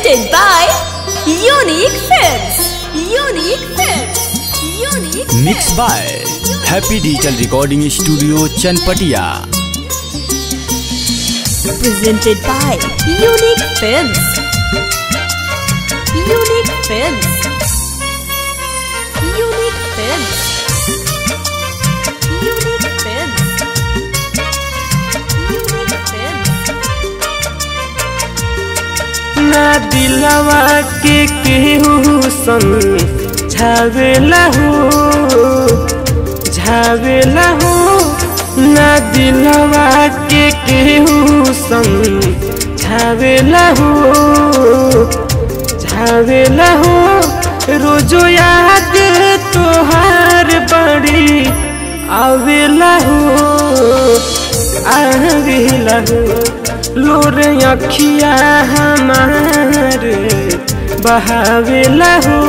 Presented by Unique Films. Unique Films. Unique mix by happy digital recording studio Chanpatia Presented by Unique Films. Unique Films. Unique Films. Unique Films. Unique Films. ना दिलवा के केहू संग झावेला हो झावेला हो ना दिलवा के केहू संग झावेला हो झावेला हो रोजो याद तोहार बड़ी आवेला हो आवेला हो लोर अखिया हमार बहावेला हो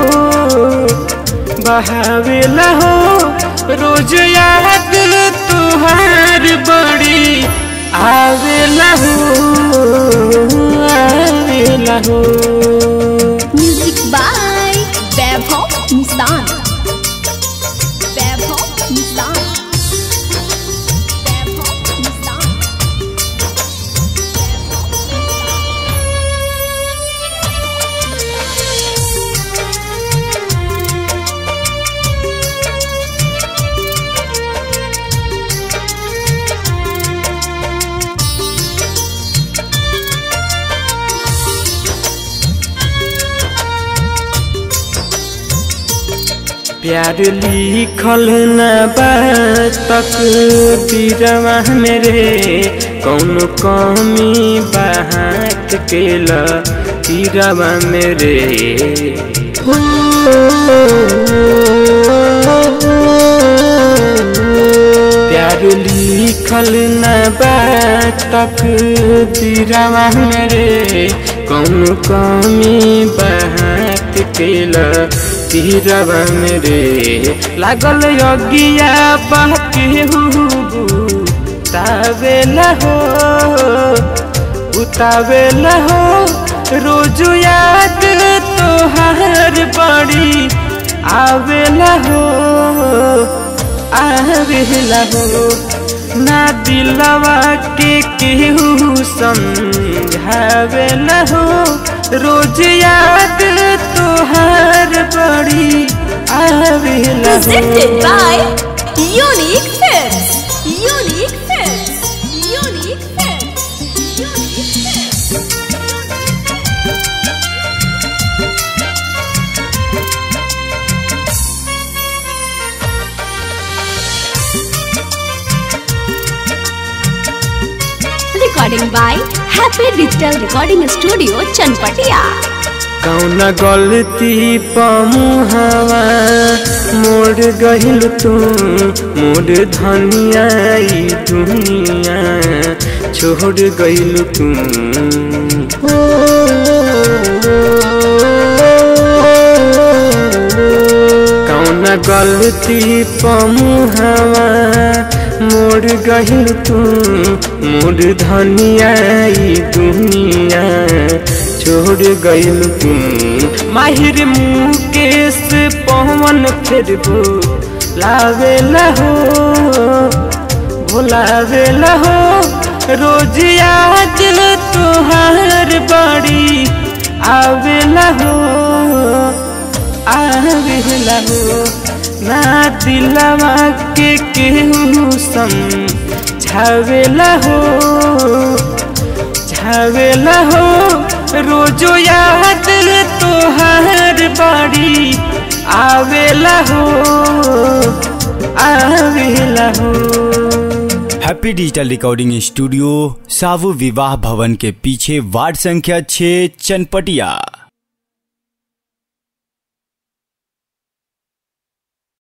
बहावेला हो रोज याद तुहार बड़ी आवेला हो आवेला हो Music by Vaibhav Nissan. Vaibhav Nissan. Vaibhav Nissan. प्यार लिखल न तक दिरवा मेरे कौन कमी बात केल तीरवा मेरे प्यार लिखल न तक दिरवा मेरे कौन कमी बात केल तीरवा मेरे लागल यज्ञिया बाके उतावेला हो उतावेला हो रोज याद तोहार बड़ी आवेला हो आवेला हो ना दिलवा के केहू समझावेला हो रोज याद तोहार बड़ी आवेला Presented हो by Unique Films. Unique Films. Unique Films. Unique Films. Recording by Happy Digital Recording Studio, Chanpatia. कौन गलती पमुहवा मोड़ गहिल तू मोड़ धनिया ई दुनिया छोड़ गइल तू कौन गलती पमुहवा मोड़ गहिल तू मोड़ धनिया ई दुनिया छोड़ गइल तू माहिर मुकेश पवन फिर भू लावेला हो भुलावेला हो रोज याद तुहार बड़ी आवेला हो आवेला हो ना दिलवा के केहू समझावेला हो झावेला हो रोजो याद तोहार बड़ी आवेला हो आवेला हो हैप्पी डिजिटल रिकॉर्डिंग स्टूडियो सावु विवाह भवन के पीछे वार्ड संख्या 6 चनपटिया